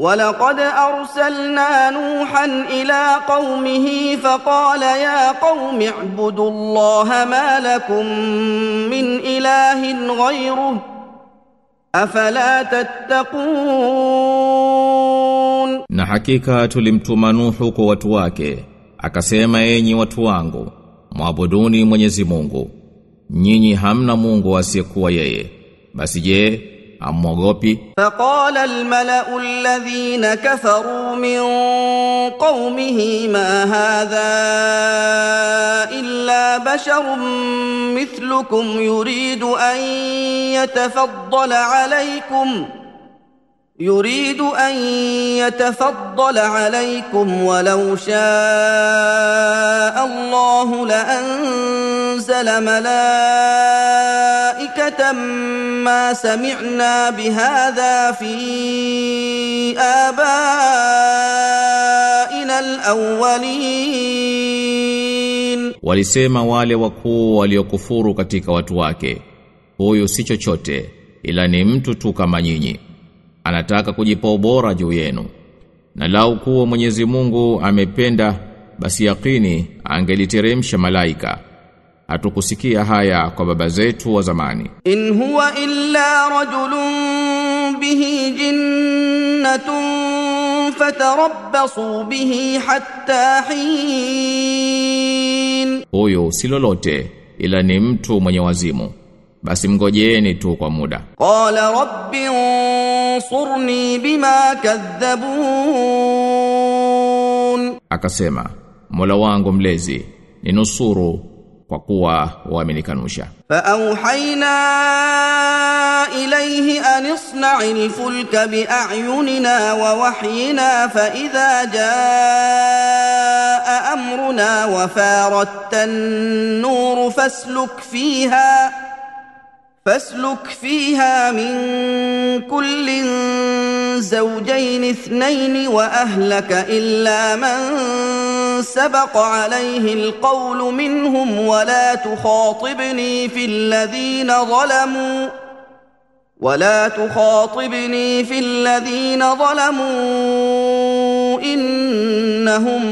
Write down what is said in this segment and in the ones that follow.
ولقد أرسلنا نوحا إلى قومه فقال يا قوم اعبدوا الله ما لكم من إله غيره أفلا تتقون Na hakika tulimtuma Nuhu kwa watu wake, akasema enyi watu wangu, mwabuduni Mwenyezi Mungu. Nyinyi hamna Mungu asiyekuwa yeye. Basi je, amwogopi? فقال الملأ الذين كفروا من قومه ما هذا إلا بشر مثلكم يريد أن يتفضل عليكم يريد أن يتفضل عليكم ولو شاء الله لأنزل ملائكة ما سمعنا بهذا في آبائنا الأولين Walisema wale wakuu waliokufuru katika watu wake, huyu si chochote ila ni mtu tu kama nyinyi. Anataka kujipa ubora juu yenu. Na lau kuwa Mwenyezi Mungu amependa basi yakini angeliteremsha malaika. Hatukusikia haya kwa baba zetu wa zamani. إن هو إلا رجل به جنة فتربصوا به حتى حين Huyu si lolote ila ni mtu mwenye wazimu. Basi mgojeeni tu kwa muda. قال رب انصرني بما كذبون Akasema, Mola wangu mlezi, ninusuru kwa kuwa wamenikanusha. فأوحينا إليه أن اصنع الفلك بأعيننا ووحينا فإذا جاء أمرنا وفاردت النور فاسلك فيها فاسلك فيها من كل زوجين اثنين وأهلك إلا من سبق عليه القول منهم ولا تخاطبني في الذين ظلموا ولا تخاطبني في الذين ظلموا إنهم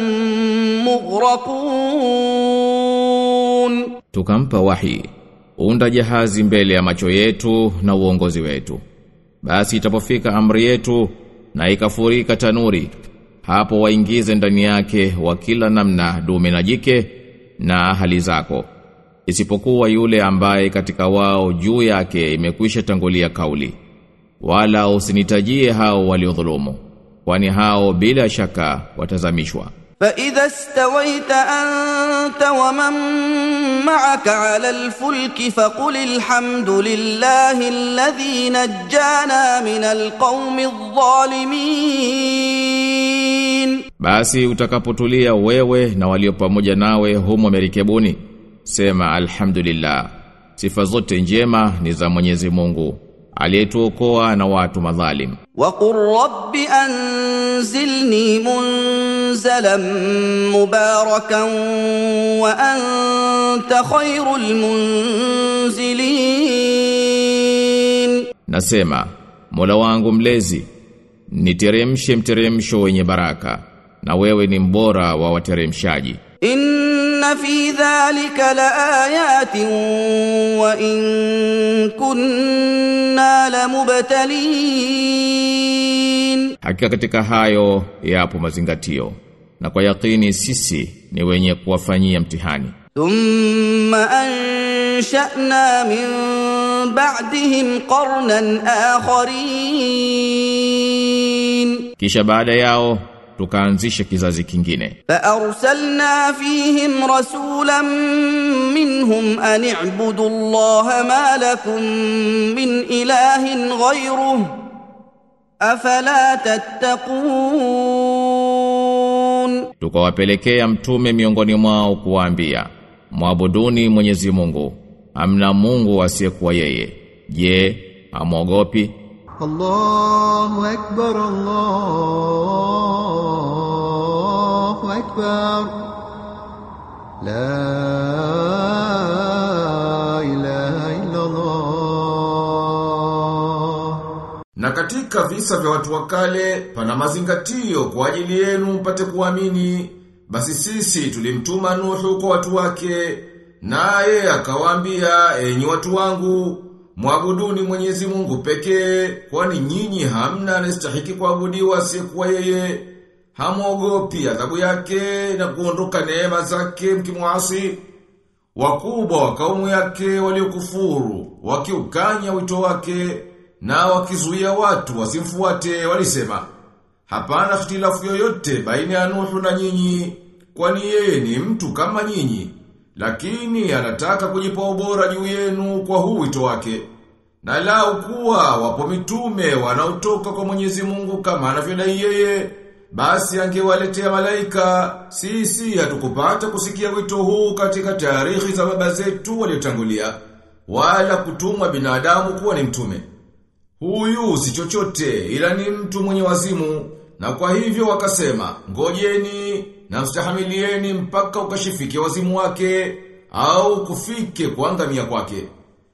مغرقون Tukampa wahi, unda jahazi mbele ya macho yetu na uongozi wetu. Basi itapofika amri yetu na ikafurika tanuri, hapo waingize ndani yake wa kila namna dume na jike na hali zako. Isipokuwa yule ambaye katika wao juu yake imekwisha tangulia kauli. Wala usinitajie hao waliodhulumu, kwani hao bila shaka watazamishwa. فإذا استويت أنت ومن معك على الفلك فقل الحمد لله الذي نجانا من القوم الظالمين Basi utakapotulia wewe na walio pamoja nawe humo merikebuni, sema alhamdulillah. Sifa zote njema ni za Mwenyezi Mungu, aliyetuokoa na watu madhalim. وقل رب أنزلني منزلا مباركا وأنت خير المنزلين Nasema, Mola wangu mlezi, niteremshe mteremsho wenye baraka, na wewe ni mbora wa wateremshaji. إن في ذلك لآيات وإن كنا لمبتلين Hakika katika hayo yapo mazingatio, na kwa yakini sisi ni wenye kuwafanyia mtihani. ثم أنشأنا من بعدهم قرنا آخرين Kisha baada yao tukaanzisha kizazi kingine. فأرسلنا فيهم رسولا منهم أن اعبدوا الله ما لكم من إله غيره أفلا تتقون Tukawapelekea mtume miongoni mwao kuwaambia, Mwabuduni Mwenyezi Mungu, hamna Mungu asiyekuwa yeye. Je, amwogopi? الله أكبر الله أكبر لا إله إلا الله Na katika visa vya watu wa kale pana mazingatio kwa ajili yenu mpate kuamini. Basi sisi tulimtuma Nuhu kwa watu wake, naye akawaambia, enyi watu wangu, mwabuduni Mwenyezi Mungu pekee, kwani nyinyi hamna anastahiki kuabudiwa asiyekuwa yeye. Hamwogopi adhabu yake na kuondoka neema zake mkimwasi. Wakubwa wa kaumu yake waliokufuru, wakiukanya wito wake na wakizuia watu wasimfuate walisema hapana ikhtilafu yoyote baina ya Nuhu na nyinyi kwani yeye ni mtu kama nyinyi lakini anataka kujipa ubora juu yenu kwa huu wito wake na lau kuwa wapo mitume wanaotoka kwa Mwenyezi Mungu kama anavyodai yeye basi angewaletea malaika sisi hatukupata kusikia wito huu katika taarikhi za baba zetu waliotangulia wala kutumwa binadamu kuwa ni mtume Huyu si chochote ila ni mtu mwenye wazimu na kwa hivyo wakasema ngojeni na mstahamilieni mpaka ukashifike wazimu wake au kufike kuangamia kwake.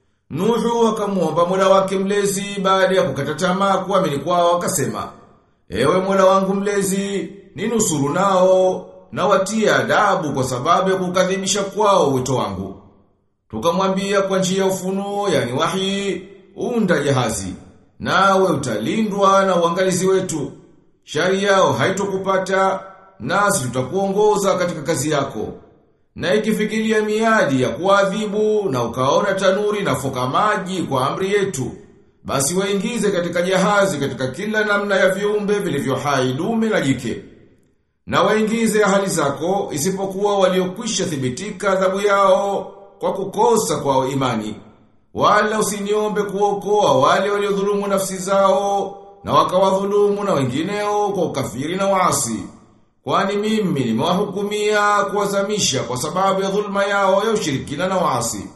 Nuhu akamuomba Mola wake mlezi baada ya kukata tamaa kuamini kwao akasema Ewe Mola wangu mlezi ninusuru nao na watia adabu kwa sababu ya kukadhibisha kwao wito wangu. Tukamwambia kwa njia ya ufunuo yani wahi unda jahazi nawe utalindwa na uangalizi wetu. Shari yao haitokupata nasi tutakuongoza katika kazi yako. Na ikifikiria miadi ya kuadhibu na ukaona tanuri na foka maji kwa amri yetu, basi waingize katika jahazi katika kila namna ya viumbe vilivyo hai dume na jike. Na waingize ahali zako isipokuwa waliokwisha thibitika adhabu yao kwa kukosa kwa imani. Wala usiniombe kuokoa wale waliodhulumu nafsi zao na wakawadhulumu na wengineo kwa ukafiri na waasi. Kwani mimi nimewahukumia kuwazamisha kwa sababu ya dhulma yao ya ushirikina na waasi.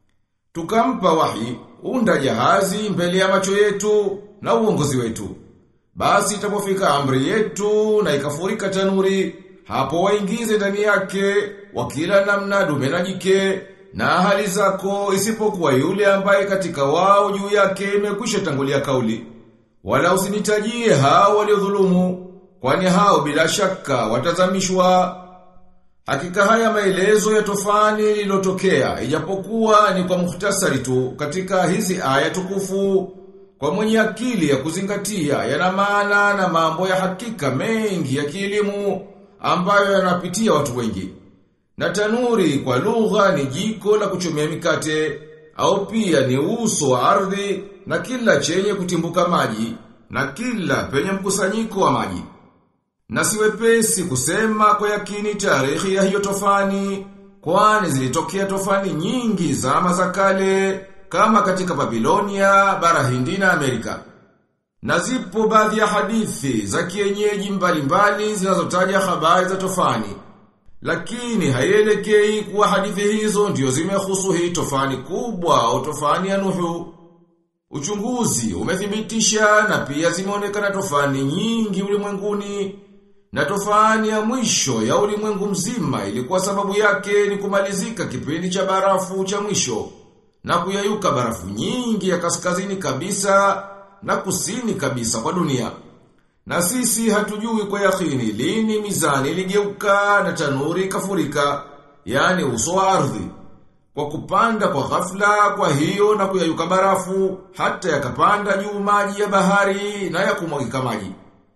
Tukampa wahi unda jahazi mbele ya macho yetu na uongozi wetu. Basi itapofika amri yetu na ikafurika tanuri, hapo waingize ndani yake wakila namna dume na jike na hali zako isipokuwa yule ambaye katika wao juu yake imekwisha tangulia kauli. Wala usinitajie hao waliodhulumu, kwani hao bila shaka watazamishwa. Hakika haya maelezo ya tofani lilotokea, ijapokuwa ni kwa muhtasari tu katika hizi aya tukufu, kwa mwenye akili ya kuzingatia yana maana na mambo ya hakika mengi ya kielimu ambayo yanapitia watu wengi. Na tanuri kwa lugha ni jiko la kuchomea mikate, au pia ni uso wa ardhi na kila chenye kutimbuka maji, na kila penye mkusanyiko wa maji. Na siwepesi kusema kwa yakini tarehe ya hiyo tofani, kwani zilitokea tofani nyingi zama za kale, kama katika Babilonia, bara hindi na Amerika. Na zipo baadhi ya hadithi za kienyeji mbalimbali zinazotaja habari za tofani. Lakini haielekei kuwa hadithi hizo ndio zimehusu hii tofani kubwa au tofani ya Nuhu. Uchunguzi umethibitisha na pia zimeonekana tofani nyingi ulimwenguni na tofani ya mwisho ya ulimwengu mzima ilikuwa sababu yake ni kumalizika kipindi cha barafu cha mwisho na kuyayuka barafu nyingi ya kaskazini kabisa na kusini kabisa kwa dunia. Na sisi hatujui kwa yakini lini mizani iligeuka na tanuri ikafurika, yani uso wa ardhi. Kwa kupanda kwa ghafla kwa hiyo na kuyayuka barafu, hata yakapanda juu maji ya bahari na ya kumwagika maji.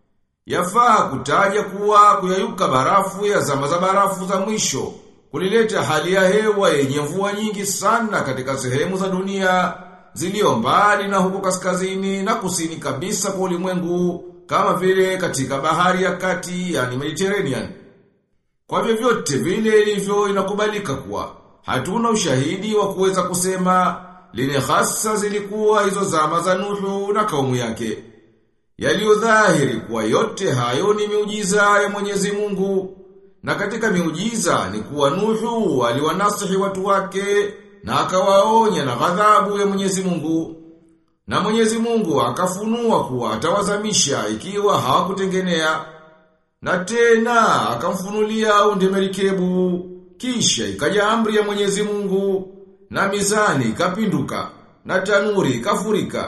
Yafaa kutaja kuwa kuyayuka barafu ya zama za barafu za mwisho, kulileta hali ya hewa yenye mvua nyingi sana katika sehemu za dunia, zilio mbali na huko kaskazini na kusini kabisa kwa ulimwengu, kama vile katika bahari ya kati yani Mediterranean. Kwa vyovyote vile ilivyo inakubalika kuwa hatuna ushahidi wa kuweza kusema lini hasa zilikuwa hizo zama za Nuhu na kaumu yake. Yaliyodhahiri kuwa yote hayo ni miujiza ya Mwenyezi Mungu. Na katika miujiza ni kuwa Nuhu aliwanasihi watu wake na akawaonya na ghadhabu ya Mwenyezi Mungu. Na Mwenyezi Mungu akafunua kuwa atawazamisha ikiwa hawakutengenea. Na tena akamfunulia aunde merikebu, kisha ikaja amri ya Mwenyezi Mungu, na mizani ikapinduka, na tanuri ikafurika,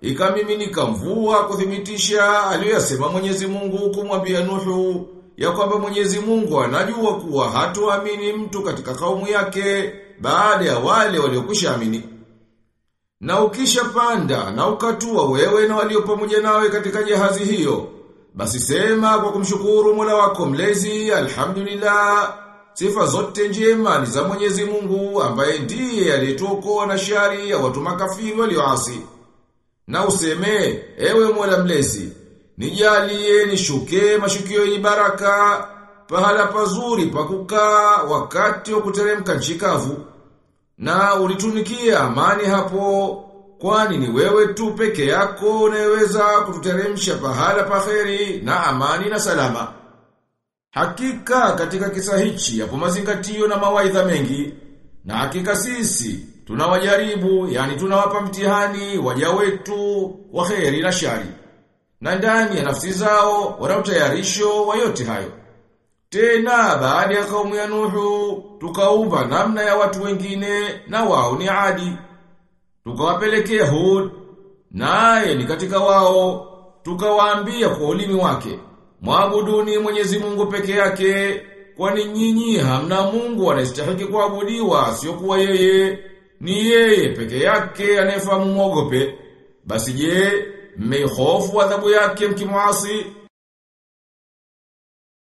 ikamiminika mvua kuthibitisha aliyoyasema Mwenyezi Mungu kumwambia Nuhu ya kwamba Mwenyezi Mungu anajua kuwa hatoamini mtu katika kaumu yake baada ya wale waliokwisha amini. Na ukisha panda na ukatua wewe na walio pamoja nawe katika jahazi hiyo, basi sema kwa kumshukuru Mola wako mlezi, alhamdulillah. Sifa zote njema ni za Mwenyezi Mungu ambaye ndiye aliyetuokoa na shari ya watu makafiri walioasi. Na useme, ewe Mola mlezi, nijalie nishuke mashukio yenye baraka, pahala pazuri pa kukaa wakati wa kuteremka nchi kavu. Na ulitunikia amani hapo, kwani ni wewe tu peke yako unayeweza kututeremsha pahala paheri na amani na salama. Hakika katika kisa hichi yapo mazingatio na mawaidha mengi, na hakika sisi tunawajaribu, yani tunawapa mtihani waja wetu wa kheri na shari. Na ndani ya nafsi zao wana utayarisho wa yote hayo. Tena baada ya kaumu ya Nuhu tukaumba namna ya watu wengine na wao ni Adi. Tukawapelekea Hud naye ni katika wao tukawaambia kwa ulimi wake Mwabuduni Mwenyezi Mungu peke yake kwani nyinyi hamna Mungu anayestahili kuabudiwa sio kuwa yeye ni yeye peke yake anayefahamu mwogope basi je mmeihofu adhabu yake mkimwasi